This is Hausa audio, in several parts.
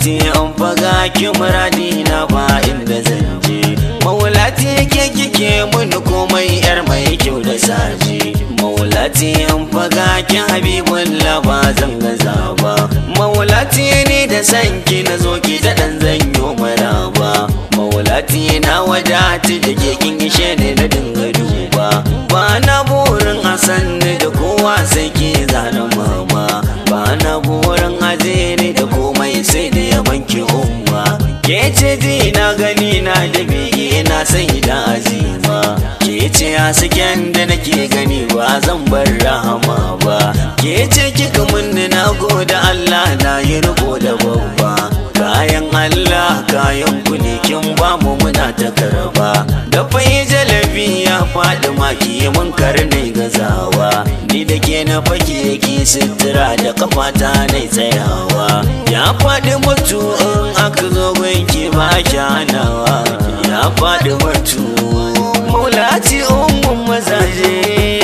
maulati an faga ki muradi na ba inda zan je maulati ke kike mun komai yar mai kyau da saje maulati an faga ki habibullah ba zan gaza ba maulati ne da sanki na zo ki da dan zanyo maraba maulati na wadati da ke kin ishe ne na dinga duba ba na burin a sanni da kowa sai ke zana mama ba na burin aje ne da komai sai da ya banki umma ke ce ji na gani na da biyi na sai da azima ke ce hasken da nake gani ba zan bar rahama ba ke ce kika munni na goda Allah na yi riko da babba kayan Allah kayan ku ne kin ba mu muna ta karba da fai jalabi ya faɗi maki mun karnai gazawa ni da ke na fake ki sutura da kafata na tsayawa ya faɗi mutu in aka zo gunki ba kyanawa ya faɗi mutu maulati ummun mazaje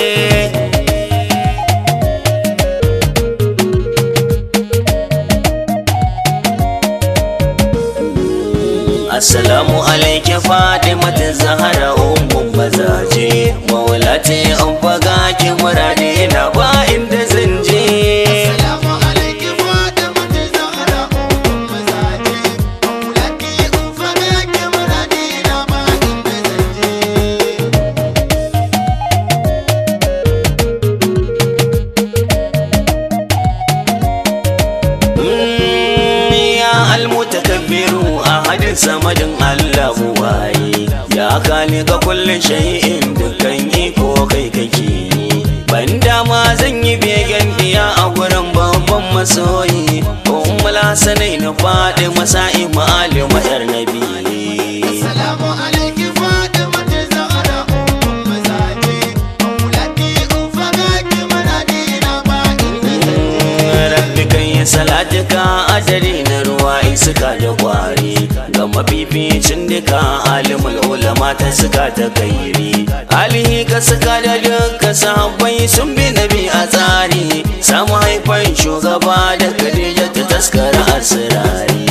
Assalamu alaiki Fatimatu Zahra ummun mazaje Maulati an faga ki murade na ba inda zan je Assalamu alaikum Fatimatu Zahra ummul mazaje Maulati in faga ki muradi na ba inda zan je Mm, Ya almutakabbiru ahadin samadin Allah waye Ya ka kullum shay'in dukkan iko kai kake ban dama zan yi begen diya a gurin babban masoyi ummul hasanai na faɗi masa'i ma'alim yar nabi Assalamu alaikum Fatimatu Zahra ummul mazaje Maulati in faga ki muradi na ba inda zan je rabbi kan yi salatika ajali na ruwa iska da kwari ga mafificin duka alimul ulama ta suka ta kairi alihi ka suka da duka sahabbai sun bi nabi a tsari samu haifan shugaba da kadija ta taskara asirari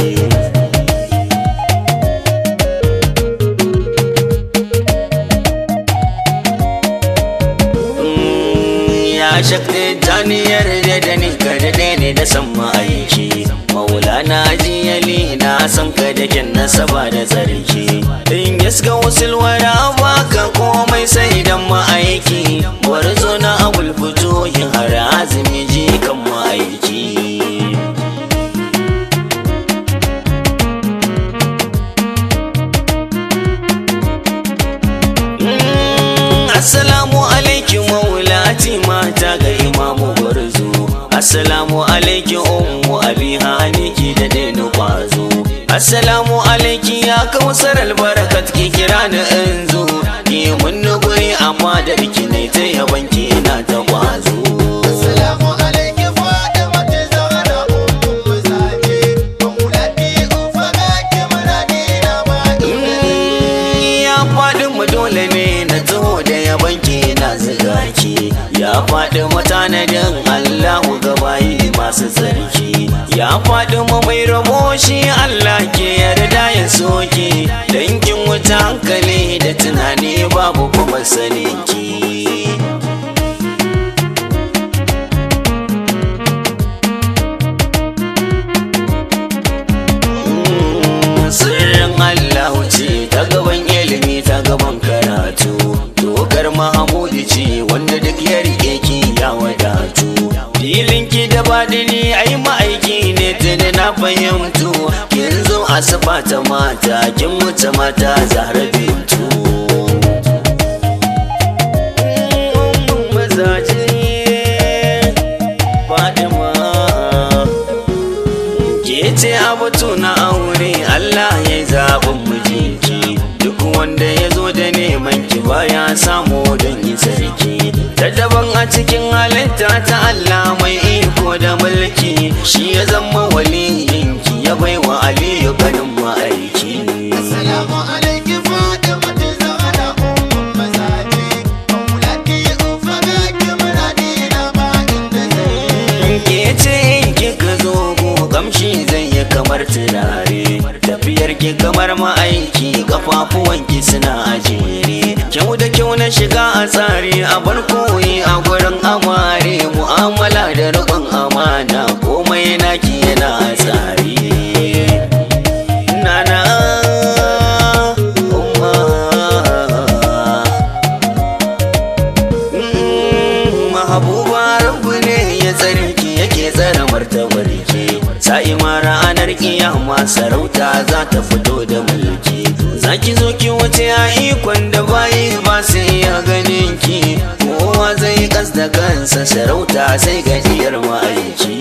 ya shakti janiyar da da ni ka daɗe ne da san ma'aiki maulana jiyali na san ka da kyan nasaba da tsarki in yaska wasul wara baka komai sai dan ma'aiki gwarzo na abul fito yin har azumi ji kan ma'aiki Assalamu alaikum maulati mata ga imamu gwarzo Assalamu alaikum ummu abi haniki da daina kwazo Assalamu alaikum ya kausar albarakat ki kira ni in zo Ki mun guri amma da biki ne ta yaban ki ina ta kwazo Assalamu alaikum Fatimatu Zahra ummul mazaje Maulati in faga ki muradi na ba inda zan je ya faɗi mu dole ne na taho da yaban ki na ziga ki ya faɗi mu tanadin Allahu gabayi masu tsarki ya faɗi mu mai rabo shi Allah ke yarda ya soke dangin wuta hankali da tunani babu kuma saninki sirrin Allah ce ta gaban ilimi ta gaban karatu dokar Mahamudu ce wanda duk ya rike ki ya wadatu filin ki da badini ai ma'aiki ne tuni na fahimtu kin zo a ta mata kin wuce mata zahra bintu mazaje Fadima ke ce abatu na aure Allah ya yi zaɓin mijinki duk wanda ya zo da neman ki baya samu don yi sarki ta daban a cikin halitta ta Allah mai iko da mulki shi ya zama waliyinki ya baiwa Aliyu ganin ma'aiki Assalamu alaikum Fatimatu Zahra ummul mazaje Maulati in faga ki muradi na ba inda zan je ke ce in kika zo ko kamshi zai yi kamar tafiyar ki kamar ma'aiki kafafuwan ki suna a jere kyau da kyau na shiga a tsari a bar koyi a gurin amare mu'amala da riƙon amana komai naki yana a tsari nana umma mahabuba rabu ne ya tsare ki yake tsare martabar ki sa'i ma ranar kiyama sarauta za ta fito da mulki zaki zo ki wuce a ikon da bayi ba sai ya ganin ki kowa zai kas da kansa sarauta sai gajiyar ma'aiki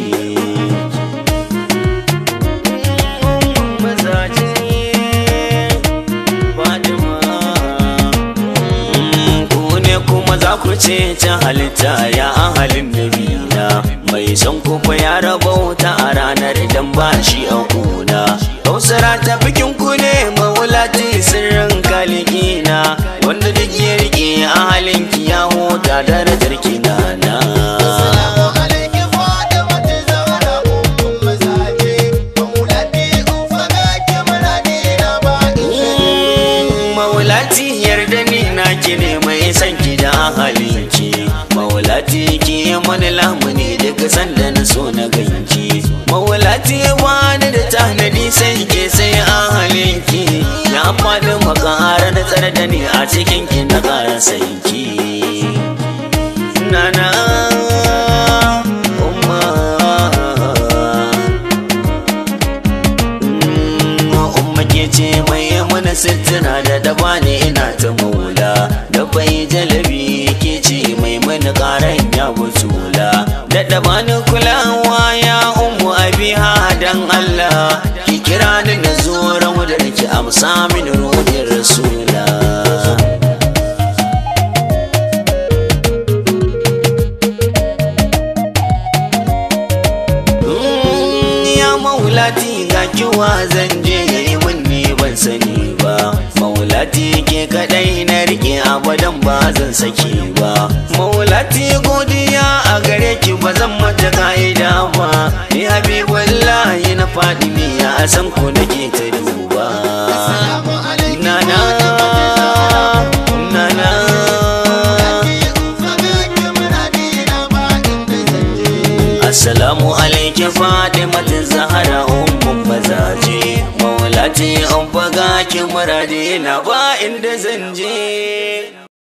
ku ne kuma za ku ce ta halitta ya halin nabina mai son kufa ya rabauta a ranar idan ba shi a kuna kausara ta bikin ku ne mawulati sirrin kalikina wanda duk ya rike a halin ki ya huta darajar kinana Assalamu alaikum Fatimatu Zahra ummul mazaje maulati ufaga ki muradi na ba Maulati yarda ni na ki ne mai san ki da halinki Maulati ki yi mani lamuni daga sanda na so na ganki Maulati wani da tanadi sai ke sai a halinki Ya faɗi makara da tsare da ni a cikin ki na ƙara sanki Nana Umma umma ke ce mai mana sittina da daba ne ina ta maula da bai jalabi ke ce mai mana karan ya butula da daba ni kulawa ya ummu abiha dan Allah ki kira ni na zo ramu da ki amsa mini ruhin rasula ya maulati ga kiwa zan je yayi mun ni ban sani ba maulati ke kadai na rike abadan ba zan saki ba maulati godiya a gare ki ba zan mata ka'ida ba ni habibullahi na faɗi ne ya san ko nake ta duba Assalamu alaikum nana nana ufaga ki muradi na ba inda zanje Assalamu alaikum Fatimatu Zahra ummun mazaje Maulati an faga ki murade na ba inda zan je